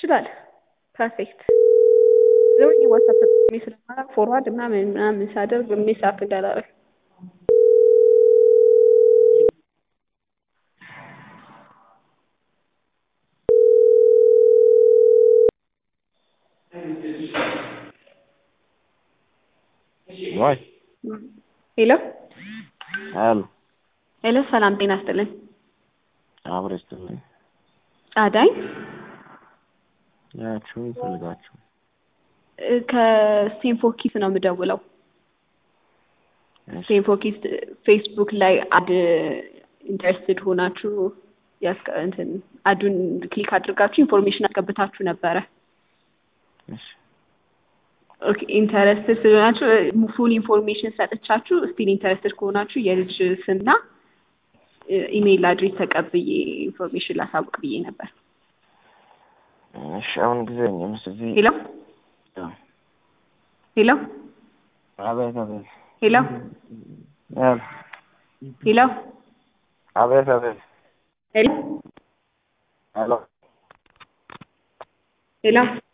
ትችላለህ። ፐርፌክት ዘወኝ ዋትሳፕ ተጠቅሜ ስለማላውቅ ፎርዋርድ ምናምን ምናምን ሳደርግ ሚስ አፕ እንዳላረግ ወይ ሄሎ አሉ ሄሎ፣ ሰላም ጤና ይስጥልኝ። አብረ ስትልኝ አዳኝ ያችሁ ይፈልጋችሁ ከስቴንፎኪስ ነው የምደውለው። እሺ ስቴንፎኪስ ፌስቡክ ላይ አድ ኢንተረስትድ ሆናችሁ ያስቀ- እንትን አዱን ክሊክ አድርጋችሁ ኢንፎርሜሽን አስገብታችሁ ነበረ። እሺ ኦኬ ኢንተረስትድ ስለሆናችሁ ፉል ኢንፎርሜሽን ሰጥቻችሁ ስቲል ኢንተረስትድ ከሆናችሁ የልጅ ስምና ኢሜይል አድሬስ ተቀብዬ ኢንፎርሜሽን ላሳውቅ ብዬ ነበር። እሺ አሁን ጊዜ ምስ እዚህ ሄሎ ሄሎ አቤት አቤት ሄሎ ያሉ ሄሎ አቤት አቤት ሄሎ ሄሎ ሄሎ